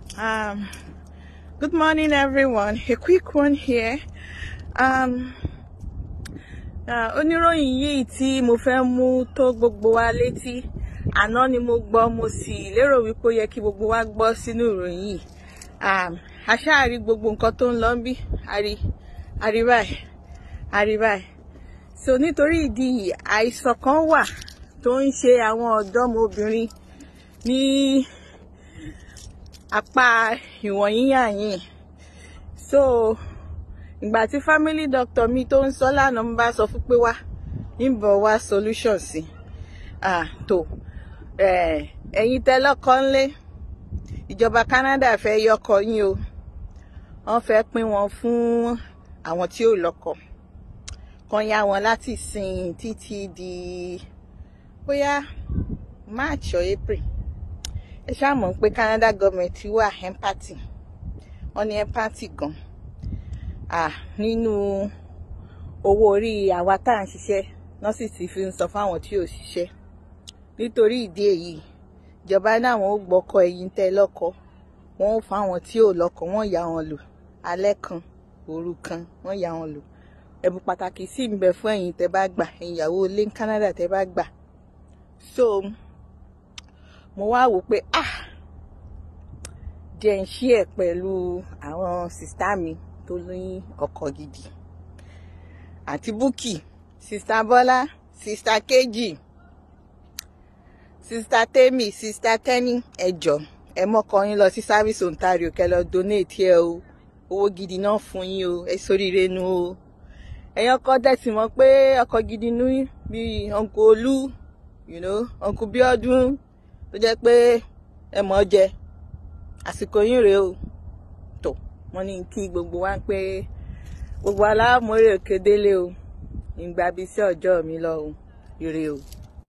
Um, good morning, everyone. A quick one here. Um, uh, oníròyìn yìí tí mo fẹ́ mú tó gbogbo wa létí àná ni mo gbọ́ mo sì lérò wípé ó yẹ kí gbogbo wa gbọ́ sínú ìròyìn yìí um, aṣáàrí gbogbo nǹkan tó ń lọ ń bí àrí àrí báyìí àrí báyìí so nítorí ìdí yìí àìsàn kan wà tó ń ṣe àwọn ọ̀dọ́mọbìnrin ní apá ìwọ̀nyí yàyìn so ìgbà tí family doctor mi tó ń sọ lánàá ń bá sọ fún pé wá níbọ̀ wá solution sí ah tó ẹ̀yin tẹ́ lọ́kọ ńlé ìjọba Canada fẹ́ yọkọ yín o wọ́n fẹ́ pín wọn fún àwọn tí ò lọ́kọ kan yá wọn láti sìn títí di bóyá March or April ẹ ṣáà mọ̀ pé Canada government wà empathy wọ́n ní empathy gan ah nínú owó orí àwa tá à ń ṣiṣẹ́ náà sì ti fi ń sọ fáwọn tí ò ṣiṣẹ́ nítorí ìdí èyí ìjọba náà wọn ò gbọ́kọ ẹ̀yin tẹ́ lọ́kọ wọn ò fáwọn tí ò lọ́kọ wọn yà wọn lò alẹ́ kan òru kan wọn yà wọn lò ẹ̀bùn pàtàkì sì ń bẹ fún ẹ̀yin tẹ́ bá gbà ìyàwó ilé ní Canada tẹ́ bá gbà so mo wá wò pé ah jẹ́ ń ṣí ẹ̀ pẹ̀lú àwọn sìstá mi tó ní ọkọ gidi àti Búkì sista Bọ́lá sista Kejì sista Temi sista Tẹ́ni ẹjọ́ ẹ mọ́kọ yín lọ sí Service Ontario kẹ́ lọ donate ẹ o owó gidi náà fún yín o ẹ sóríire nu o ẹ̀yin ọkọ dẹ̀sí mọ̀ pé ọkọ gidi ní bíi uncle Olú you know uncle Bíọ́dún tó jẹ́ pé ẹ mọ̀ jẹ àsìkò yín rèé o tó wọ́n ní kí gbogbo wa pé gbogbo aláàmúrè kédélé o ìgbà bíi sí ọjọ́ mi lọ o ire o.